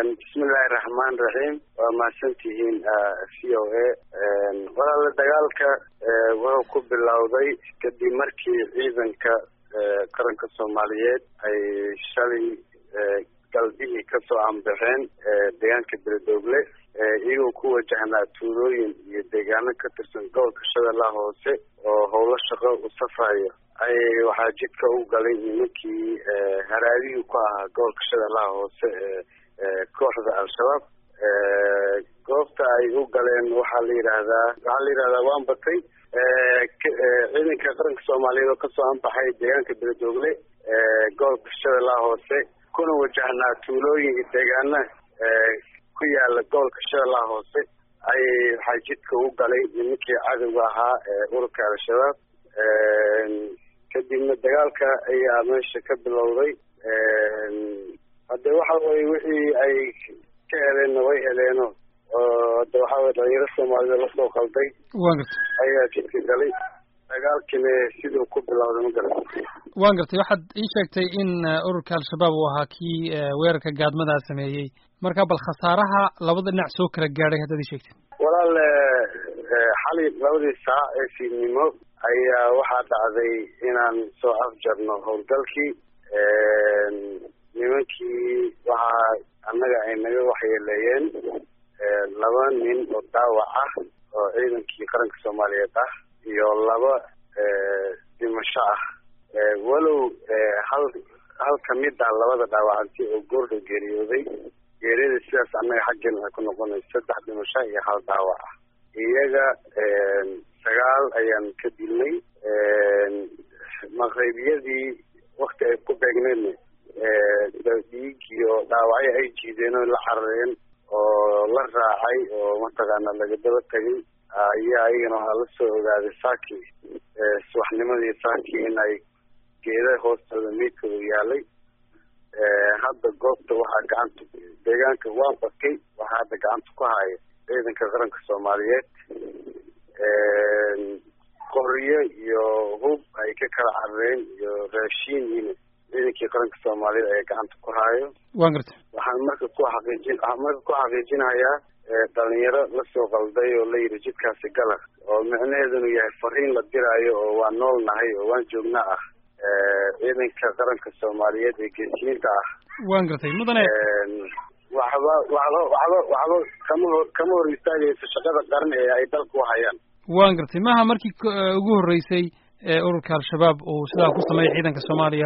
bismillahi raxmaan raxiim waa mahadsantihiin v o a walaala dagaalka wuxuu ku bilowday kadib markii ciidanka qaranka soomaaliyeed ay shalay galbihii kasoo anbaxeen deegaanka beledoogle iyagoo ku wajahnaa tuulooyin iyo deegaano ka tirsan gobolka shabeellaha hoose oo howlo shaqo u safayo ay waxaa jidka u galay nimankii haraadihii ku ahaa gobolka shabeellaha hoose ee kooxda al-shabaab goobta ay u galeen waxaa la yidhaahdaa waxaa la yidhahdaa waan batay ciidanka qaranka soomaaliyeed oo kasoo anbaxay deegaanka beledoogle gobolka shabeellaha hoose kuna wajahnaa tuulooyin iyo deegaana ku yaala gobolka shabeellaha hoose ayay waxaa jidka u galay nimankii cadowga ahaa ee ururka al-shabaab kadibna dagaalka ayaa meesha ka bilowday hadde waxa weye wixii ay ka heleenna way heleeno oo hadde waxa weye dhalinyaro soomaalida lasoo qalday wan gartay ayaa jidka galay dagaalkina siduu ku bilowday ma garan wan gartay waxaad ii sheegtay in ururka al-shabaab uu ahaa kii weerarka gaadmadaa sameeyey marka bal khasaaraha labada dhinac soo kala gaadhay haddaad ii sheegtid walaal xalay labadii saac ee fiidnimo ayaa waxaa dhacday inaan soo afjarno howlgalkii nimankii waxaa annaga ay naga waxyeeleeyeen laba nin oo daawac ah oo ciidankii qaranka soomaaliyeed ah iyo laba dhimasho ah walow hal hal kamid ah labada dhaawacanti oo goordha geeriyooday geeriyada sidaas annaga xaggeena waxay ku noqonaysa saddex dhimasho iyo hal daawac ah iyaga sagaal ayaan ka dilnay maqribiyadii wakti ay ku beegneedna dhiig iyo dhaawacyo ay jiideen oo la carareen oo la raacay oo mataqaana laga daba tegay ayaa iyagana waxaa la soo ogaaday saaki subaxnimadii saaki in ay geeda hoostooda meydkooda yaalay hadda goobta waxaa gacanta deegaanka waa bakay waxaa hadda gacanta ku haya ciidanka qaranka soomaaliyeed qoryo iyo hub ay ka kala carareen iyo raashiin ina ciidankii qaranka soomaaliyeed ayaa gacanta ku hayo wan gartay waxaan marka ku xaqiijin waxaan marka ku xaqiijinayaa dhalinyaro lasoo qalday oo la yidhi jidkaasi gala oo micnaheedunu yahay fariin la diraayo oo waa nool nahay oo waan joogna ah ciidanka qaranka soomaaliyeed ee geesiyiinta ah wan gartay mudane waxba waxba waxba waxba kama hor kama hor istaagayso shaqada qaran ee ay dalka u hayaan wan gartay maha markii ugu horreysay ururka al-shabaab uu sidaa ku sameeyay ciidanka soomaaliya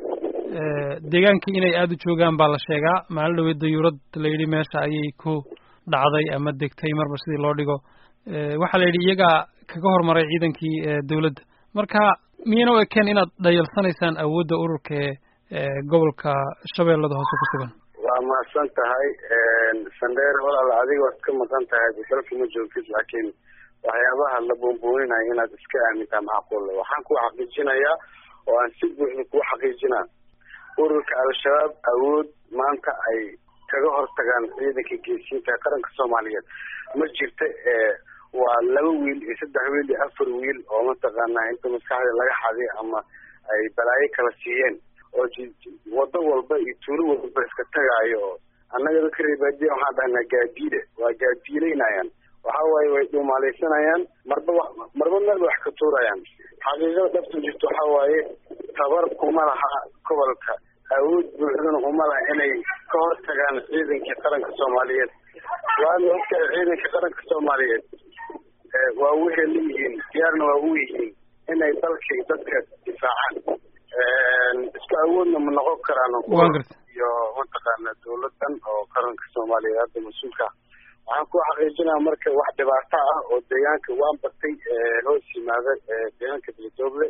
deegaankii inay aada u joogaan baa la sheegaa maalin dhaweed dayuurad la yidhi meesha ayay ku dhacday ama degtay marba sidii loo dhigo waxaa la yidhi iyagaa kaga hormaray ciidankii dawladda marka miyayna u ekeen inaad dhayalsanaysaan awoodda ururka ee gobolka shabeellada hoose ku sugan waa mahadsan tahay sandheer walaal adiga waad ka maqan tahay dalka ma joogtid laakiin waxyaabaha la buunbuuninayo inaad iska aamintaa macquulle waxaan ku xaqiijinayaa oo aan si buuxda kuu xaqiijinaa ururka al-shabaab awood maanta ay kaga hortagaan ciidanka geesiinta ee qaranka soomaaliyeed ma jirta waa laba wiil iyo saddex wiil iyo afar wiil oo mataqaanaa inta maskaxda laga xaday ama ay balaayo kala siiyeen oo wado walba iyo tuulo walba iska tagaayo oo annaga dadka reebaadiya waxaan dhahnaa gaadiide waa gaadiileynayaan waxa waaye way dhuumaalaysanayaan marba marba meel wax ka tuurayaan xaqiiqada dhabta jirto waxa waaye tabar kuma laha gobolka awood buuxdana uma laha inay ka hortagaan ciidankii qaranka soomaaliyeed waana ogtahay ciidanka qaranka soomaaliyeed waa waxay leeyihiin diyaarna waa u yihiin inay dalka dadka difaacaan isku awoodna ma noqon karaan iyo mataqaana dawladan oo qaranka soomaaliyeed hadda mas-uulka waxaan ku xaqiijinaa marka wax dhibaato ah oo deegaanka waan batay hoos yimaada deegaanka beledoogle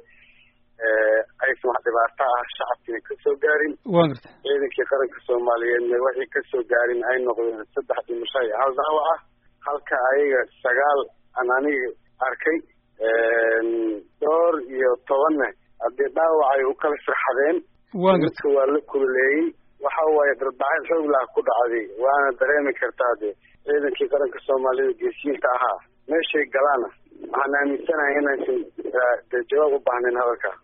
aysan wax dhibaato ah shacabkiina kasoo gaarin wan gartay ciidankii qaranka soomaaliyeedna waxay kasoo gaarin ay noqdeen saddex dhimasho iyo hal daawac ah halka ayaga sagaal aan aniga arkay dhowr iyo tobanna haddii dhaawac ay u kala firxadeen midka waa la kululeeyey waxa waaye darbacad xoog lah ku dhacday waana dareemi kartaa de ciidankii qaranka soomaalida geesiyiinta ahaa meeshay galaana waxaan aaminsanahay inaysan jawaab u baahnayn hadalka